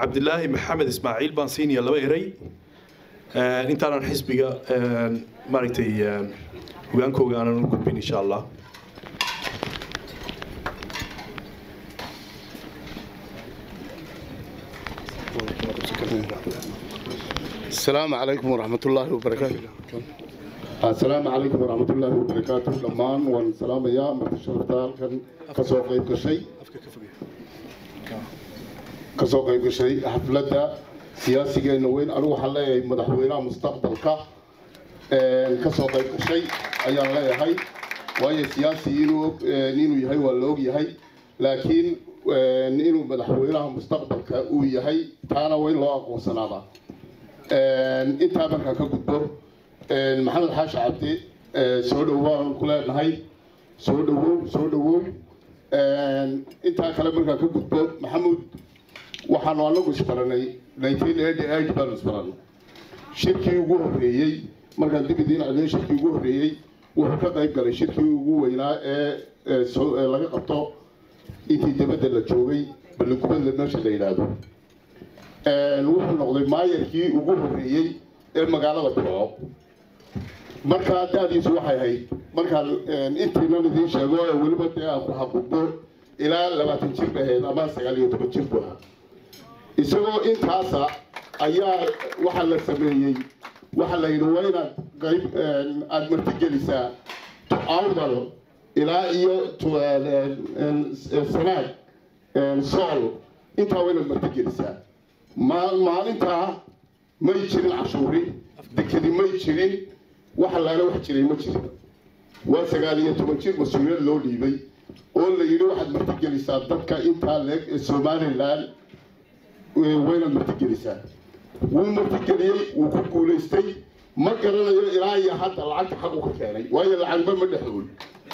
cabdilaahi maxamed ismaaciil baan siinaya laba erey intaanan xisbiga maaragtay hogaankooga aanan u gudbin insha allah السلام عليكم ورحمة الله وبركاته السلام عليكم ورحمة الله وبركاته دمان وان سلام يا مرت شرطال كان كسو قيب كشي كسو قيب كشي حفلة سياسية نوين أروح علي مدحوينا مستقبل كا كسو قيب كشي أيان لا يهي وهي سياسي إنو نينو يهي واللوغ يهي لكن inuu madaxweynaha mustaqbalka uu yahay taana waa in loo aqoonsanaada intaa markaa ka gudbo maxamed xaashi cabdi soo dhowaan ku leenahay soo dhawow soo dhawow intaa kale markaa ka gudbo maxamuud waxaanu anagu isbaranay nineteen eighty eight baanu isbaranay shirkii ugu horreeyey markaan dib idiin celiyo shirkii ugu horreeyey wuxuu ka qayb galay shirkii ugu weynaa ee laga qabto intii dibadda la joogay balligubadla meesha la yidhaahdo wuxuu noqday maayarkii ugu horreeyey ee magaalada burco markaa da-diisu waxay ahayd markaan intiinan idiin sheego ee weliba dee aan ku xaquuqdo ilaa labaatan jir bay ahayd ama sagaal iyo toban jir bu ahaa isagoo intaasa ayaa waxaa la sameeyey waxaa la yidhi waa inaad qayb aada martigelisaa awdal ilaa iyo sanaag sool intaa waa inaad martigelisaa maalintaa may jirin cashuuri dekedi may jirin waxa laala wax jiray ma jirin waa sagaal iyo toban jir mas-uuliyad loo dhiibay oo la yidhi waxaad martigelisaa dadka intaa leeg ee somalilan waynaad martigelisaa wuu martigeliyey wuu ku guulaystay ma garanayo ilaa iyo hadda lacagta xaq u ka keenay waayo lacagba ma dhexool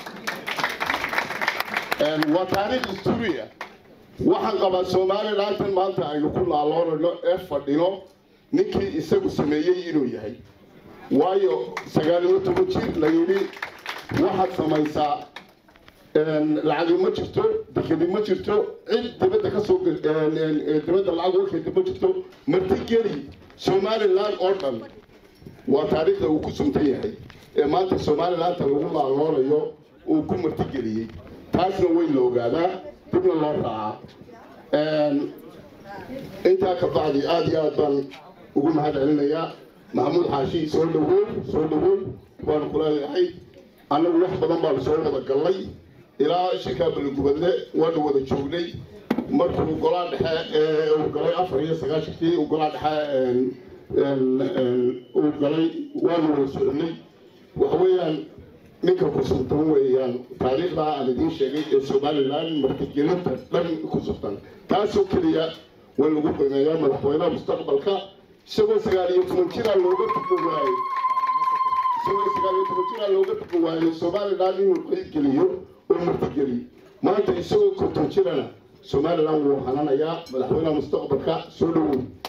waa taariikh historia waxaan qabaa somalilantan maanta aynu ku naaloonayno ee fadhino ninkii isagu sameeyey inuu yahay waayo sagaal iyo toban jir la yidhi waxaad samaysaa lacagi ma jirto dekedi ma jirto cid dibadda kasoo dibadda lacag uga keenta ma jirto martigeli somalilan oo dhan waa taariikhda uu ku suntan yahay ee maanta somalilanta lagu naaloonayo uu ku martigeliyey taasna weyn la ogaadaa dibna loo raacaa intaa ka bacdi aada iyo aad baan ugu mahad celinayaa maxamuud xaashi soo dhawow soo dhawow waanu kuleeyahay annagu wax badan baanu soo wada gallay ilaa shirkaa baligubadle waanu wada joognay markuu golaa dhexe ee uu galay afar iyo sagaashankii uu golaa dhexe uu galay waanu wada soconay waxa weeyaan ninka ku suntan weeyaan taariikhdaa aan idiin sheegay ee somalilan martigelinta dhan ku suntan taasoo keliya waa lagu qiimeeyaa madaxweynaha mustaqbalka isagoo sagaal iyo toban jiraa looga tuko waayey isagoo sagaal iyo toban jiraa looga tuko waayey somalilan inuu qaybgeliyo oo martigeliyo maanta isagoo konton jirana somalilan wuu hananayaa madaxweynaha mustaqbalka soo dhawow